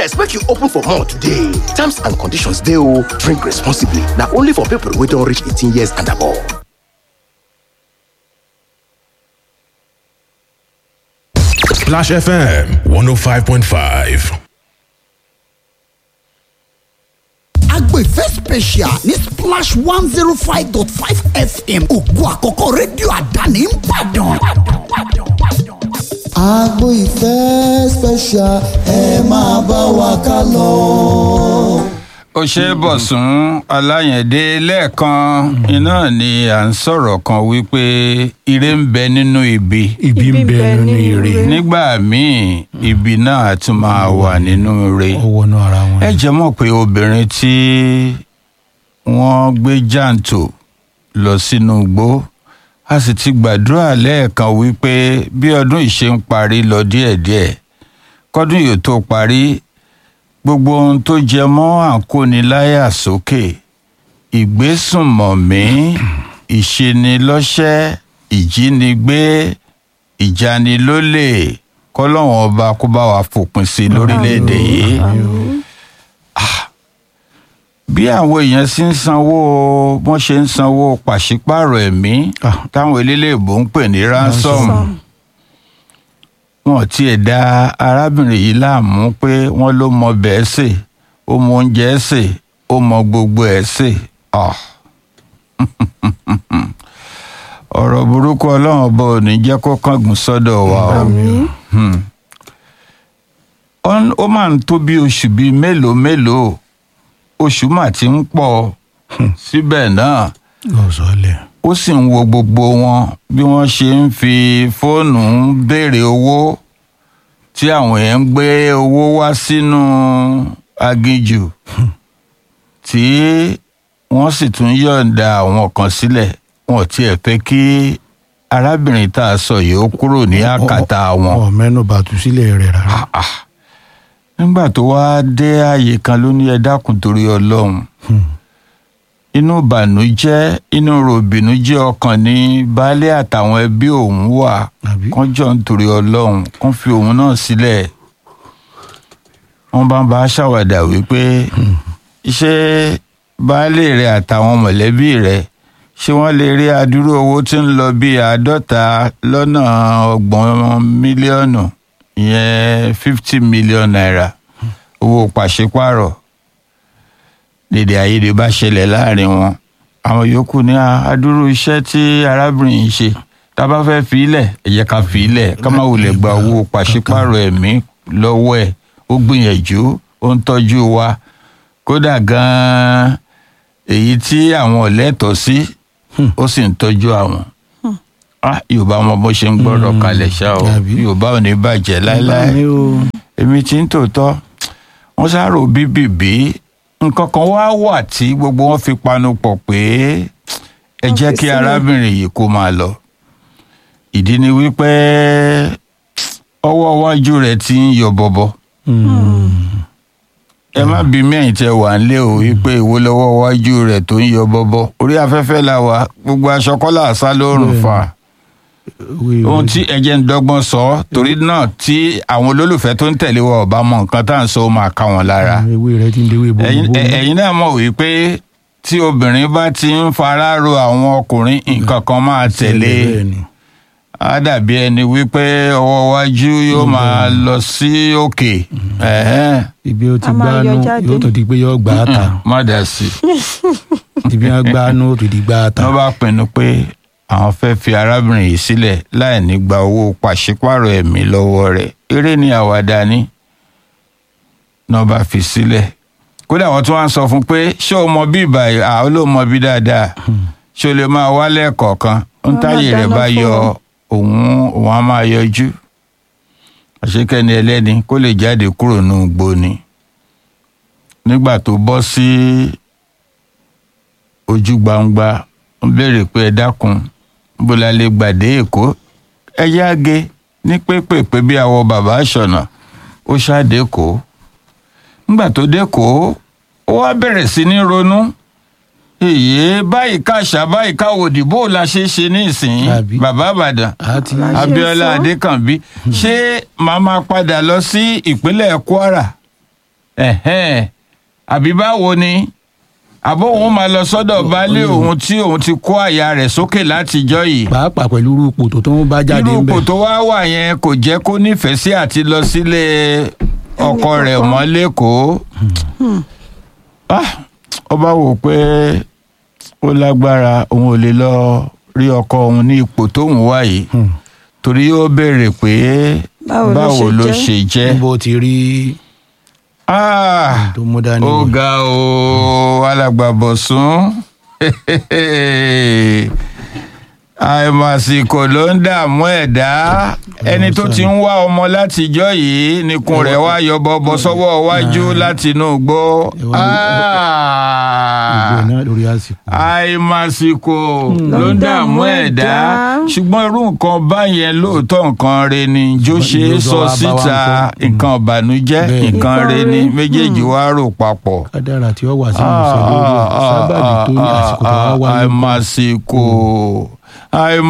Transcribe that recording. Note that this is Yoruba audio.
yes make you open for more today terms and conditions dey o drink responsibly na only for people wey don reach 18 years and above. Splash FM 105.5. agbo ìfẹ́ special ní splash one zero five dot five fm ògo àkọ́kọ́ rédíò àdáni ń bàdàn. agbo ìfẹ́ special ẹ máa bá wa ká lọ. ó ṣe é bọ̀sùn aláyẹ̀dé lẹ́ẹ̀kan iná ni à ń sọ̀rọ̀ kan wípé ire ń bẹ nínú ibi ibi ń bẹ nínú ire nígbà míì ibi náà á tún máa wà nínú ire ọwọ́ náà ara wọn. ẹ jẹ́ mọ̀ pé obìnrin tí wọ́n gbé jàǹtò lọ sínú igbó a sì ti gbàdúrà lẹ́ẹ̀kan wípé bí ọdún yìí ṣe ń parí lọ díẹ̀díẹ̀ kọ́dún yìí tó parí gbogbo ohun tó jẹ mọ́ àǹkóniláyà sókè ìgbésùnmọ̀mí ìṣenilọ́ṣẹ́ ìjínigbé ìjanilólè kọ́lọ́wọ́n ọba kó bá wa fòpin sí i lórílẹ̀‐èdè yìí bí àwọn èèyàn sì ń sanwó wọ́n ṣe ń sanwó pàṣípààrọ̀ ẹ̀mí Ah. táwọn eléléèbó ń pè ní ransom wọn tiẹ̀ da arábìnrin yìí láàmú pé wọ́n ló mọ bẹ́ẹ̀ sè ó mọ oúnjẹ sè ó mọ gbogbo ẹ̀ sè Ah. ọ̀rọ̀ burúkú ọlọ́run ọba ò ní jẹ́ kó kángun sọ́dọ̀ wa o Hmm. Ọ́n- ó máa ń tó bí oṣù bíi mélòó mélòó oṣù mà ti ń pọ̀ síbẹ̀ náà ọ̀sọ̀lẹ̀ ó sì ń wo gbogbo wọn bí wọ́n ṣe ń fi fóònù ń béèrè owó tí àwọn èèyàn ń gbé owó wá sínú aginjù tí wọ́n sì tún yọ̀ǹda àwọn kan sílẹ̀ wọn ò tiẹ̀ fẹ́ kí arábìnrin tá a sọ yìí ó kúrò ní àkàtà wọn ọ̀ mẹ́nu bàtú sílẹ̀ rẹ̀ rárá. nígbà tó wá dé ààyè kan ló ní ẹ dákun torí ọlọ́run inú ìbànújẹ́ inú ròbìnújẹ́ ọkàn ní baálé àtàwọn ẹbí òun wà Àbí? kán jọ nítorí ọlọ́run kán fi òun náà sílẹ̀ wọ́n bá ń bá a ṣàwàdà wípé ṣé baálé rẹ̀ àtàwọn mọ̀lẹ́bí rẹ̀ ṣé wọ́n lè rí adúrú owó tí ń lọ bíi àádọ́ta lọ́nà ọgbọ̀n mílíọ̀nù ìyẹn fifty million naira owó pàṣípààrọ̀ dèdè àìyedè bá ṣẹlẹ̀ láàrin wọn àwọn yòókù ní "Ah, adúrú iṣẹ́ tí arábìnrin yìí ṣe tá a bá fẹ́ fi í lẹ̀ ẹ jẹ́ ká fi í lẹ̀ ká má wulẹ̀ gba owó pàṣípààrọ̀ ẹ̀mí lọ́wọ́ ẹ̀ ó gbìyànjú ó ń tọ́jú wa kódà gan-an èyí tí àwọn ò lẹ́tọ̀ọ́ sí ó sì ń tọ́jú àwọn Ah, yorùbá mọ bó ṣe ń gbọ́rọ̀ kalẹ̀ ṣá o Àbí? yorùbá ò ní bàjẹ́ láéláé Àmì o. èmi tí ń tòótọ́ wọ́n ṣàrò bíbìbí nǹkan kan wá wà tí gbogbo wọn fi panu pọ̀ pé ẹ jẹ́ kí arábìnrin yìí kó máa lọ ìdí ni wípé ọwọ́ iwájú rẹ̀ ti ń yọ bọ̀bọ̀ ẹ má bí mẹ́yìn tẹ wà nílé o wípé ìwo lọ́wọ́ iwájú rẹ̀ tó ń yọ bọ̀bọ̀ orí afẹ́fẹ́ la wà gbogbo aṣọ kọ́lá àṣà lóòrùn fà Wí- ohun wí- tí ẹjẹ ń dọ́gbọ́n sọ torí náà tí àwọn olólùfẹ́ tó ń tẹ̀lé wa ọba mọ nǹkan tá à ń sọ ó máa ká wọn lára ewé rẹ ti ń dewé bó ẹ̀yin ẹ- ẹ̀yin náà mọ̀ wípé tí obìnrin bá ti ń fara ro àwọn ọkùnrin nǹkan kan máa tẹ̀lé á dàbí ẹni wípé ọwọ́ iwájú yóò máa lọ sí òkè ẹ̀hẹ́n, ibi ó ti A máa gbánú yọ jáde. yóò tó di pé yóò gbà á ta má dà sí i ibi wọn gbánú ó tó di gbà á ta. wọ́n bá pinnu pé àwọn fẹ́ fi arábìnrin yìí sílẹ̀ láì ní gba owó pàṣípààrọ̀ ẹ̀mí lọ́wọ́ rẹ̀ eré ni àwàdà ni náà bá fi sílẹ̀ kódà wọ́n tún wá ń sọ fún un pé ṣé o mọ bí ìbàyè àwọn ló mọ bí dáadáa ṣé o lè máa wálẹ̀ kọ̀ọ̀kan ń Wọ́n táyè máa rẹ̀ dáná bá fún yọ wọn. òun òun á máa yọjú àṣekẹ́ni ẹlẹ́ni kó lè jáde kúrò nínú igbó ni nígbà tó bọ́ sí ojú gbangba ń béèrè pé ẹ dákun bó la lè gbàdé èkó ẹ yá ge ní pépèpé bí àwọ bàbá àṣọnà ó ṣáàdé kó nígbà tó dé kó ó wá bẹ̀rẹ̀ sí ní ronú èyí báyìí káṣá báyìí káwòdì bó la ṣe ṣe ní ìsìn Àbí? bàbá àbàdàn àti ṣe abiola sọ. adékànbí ṣé màá máa padà lọ sí ìpínlẹ̀ kwara ẹ̀hẹ́n àbí báwo ni àbó òun máa lọ sọ́dọ̀ baálé òun tí òun ti kó àyà rẹ̀ sókè látijọ́ yìí pàápàá pẹ̀lú irú ipò tó tó ń bá jáde irú ń ipò bẹ̀. tó wá wà yẹn kò jẹ́ kó nífẹ̀ẹ́ sí àti lọ sílé ọkọ rẹ̀ mọ́ lẹ́kọ̀ọ́ Ah, ó bá wò pé ó lágbára òun ò lè lọ rí ọkọ òun ní ipò tóun wà yìí torí ó béèrè pé Báwo ló báwo ṣe ló jẹ́? ṣe jẹ́ níbo ti rí Ah, tó mú dání. ó ga o alàgbàbọ̀sún àìmàsìkò ló ń dààmú ẹ̀dá ẹni tó ti ń wá ọmọ látijọ́ yìí nìkun rẹ̀ wá yọbọbọ sọ́wọ́ wájú láti inú igbó Ìwọ náà lórí àsìkò. àìmàsìkò ló ń dààmú ẹ̀dá ṣùgbọ́n irú nǹkan báyẹn lóòótọ́ nǹkan re ni jó ṣe é sọ Ìjọba bá wa síta ń kọ́. nǹkan ìbànújẹ́ Bẹ́ẹ̀. nǹkan re ni Nǹkan re. méjèèjì wá rò papọ̀ kádàrà tí ó wà sí ìmọ̀sẹ̀ lórí ẹ̀ sábàbí tó ní àsìkò tó wá wáyé. àìmàsìkò àìmàsìkò